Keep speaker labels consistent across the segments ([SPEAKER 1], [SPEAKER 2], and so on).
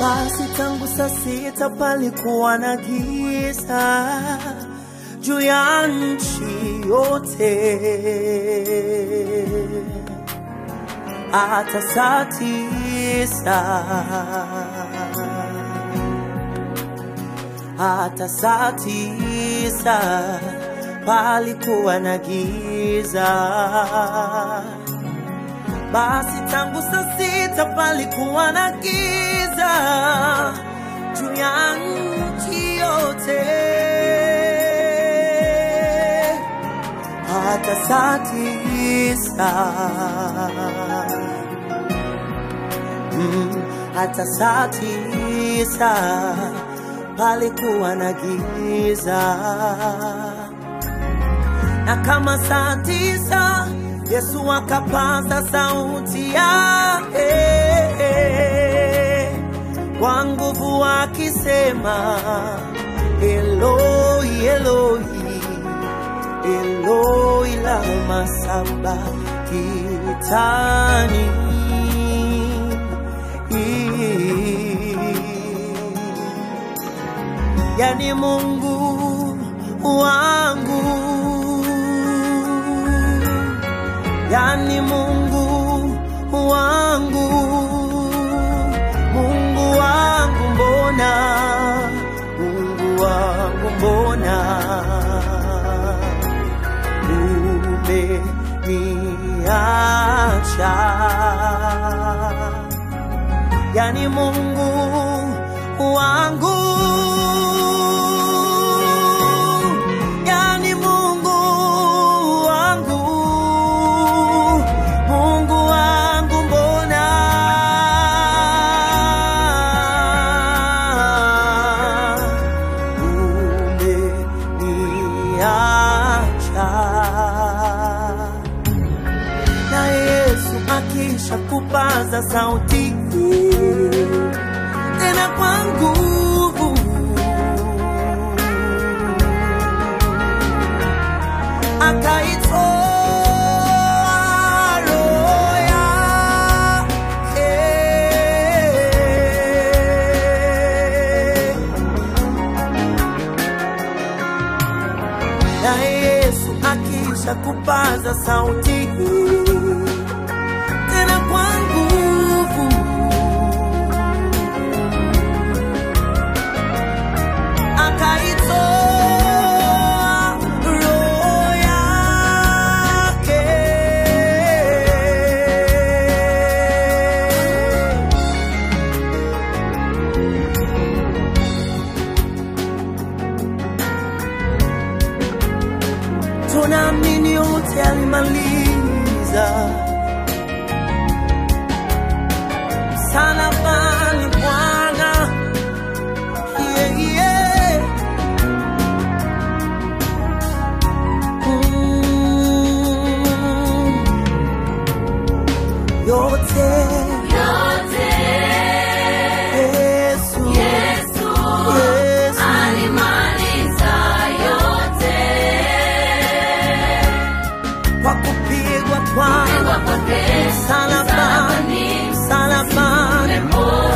[SPEAKER 1] Basi tangu saa sita palikuwa na giza juu ya nchi yote, hata saa tisa hata saa tisa palikuwa na giza. Basi tangu saa sita palikuwa na giza juu ya nchi yote, hata saa tisa mm, hata saa tisa palikuwa na giza, na kama saa tisa Yesu akapaza sauti yake kwa nguvu akisema, Eloi, Eloi, Eloi lama sabakitani. Yani Mungu wangu yani Mungu wangu, Mungu wangu mbona, Mungu wangu mbona umeniacha? Yani Mungu wangu yani Mungu wangu Mungu wangu mbona umeniacha? Na Yesu akisha kupaza sauti tena kwa nguvu akaitoa roho yake. Na Yesu akisha kupaza sauti tena kwa nguvu akaitoa roho yake. Tunaamini yote alimaliza msalabani Bwana, yeah, yeah. Mm. yote
[SPEAKER 2] Yote
[SPEAKER 1] Yesu,
[SPEAKER 2] Yesu
[SPEAKER 1] Yesu.
[SPEAKER 2] alimaliza yote.
[SPEAKER 1] kwa kupigwa kwa
[SPEAKER 2] Kupigwa kwake
[SPEAKER 1] msalabani,
[SPEAKER 2] msalabani,
[SPEAKER 1] msalabani,
[SPEAKER 2] umepona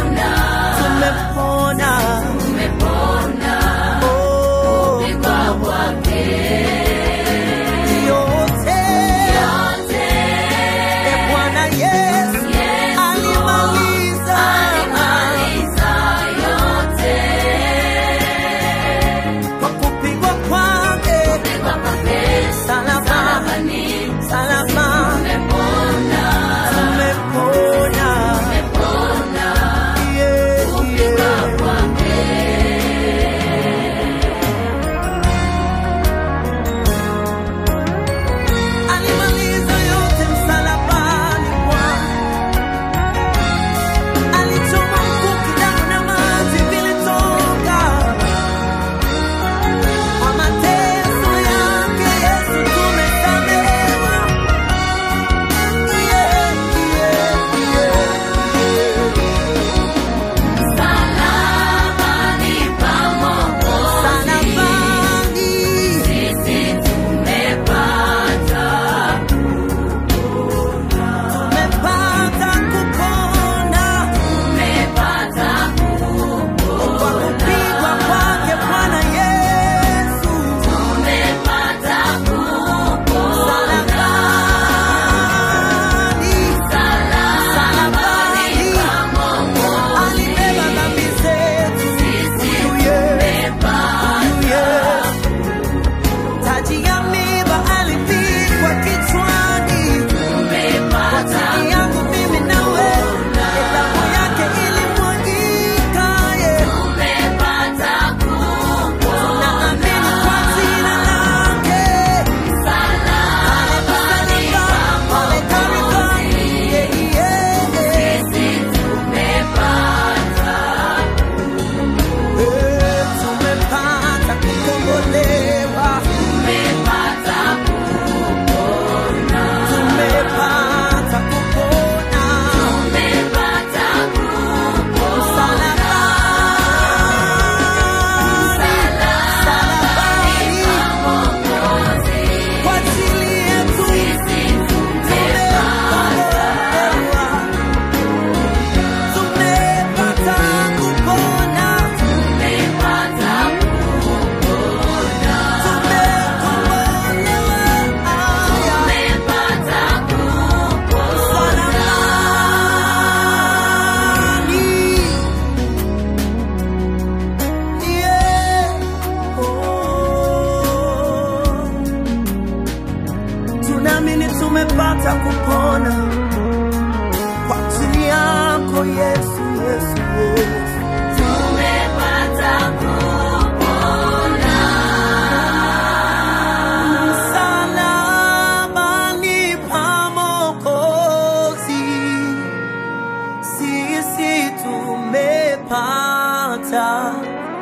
[SPEAKER 1] tumepata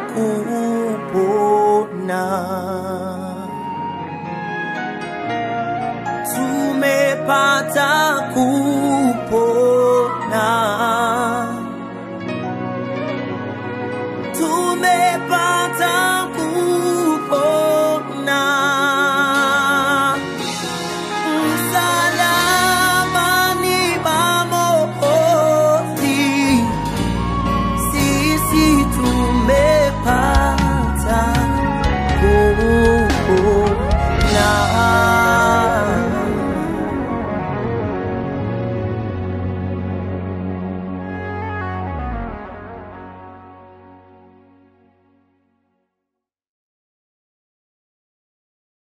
[SPEAKER 1] kupona, tumepata kupona, tumepata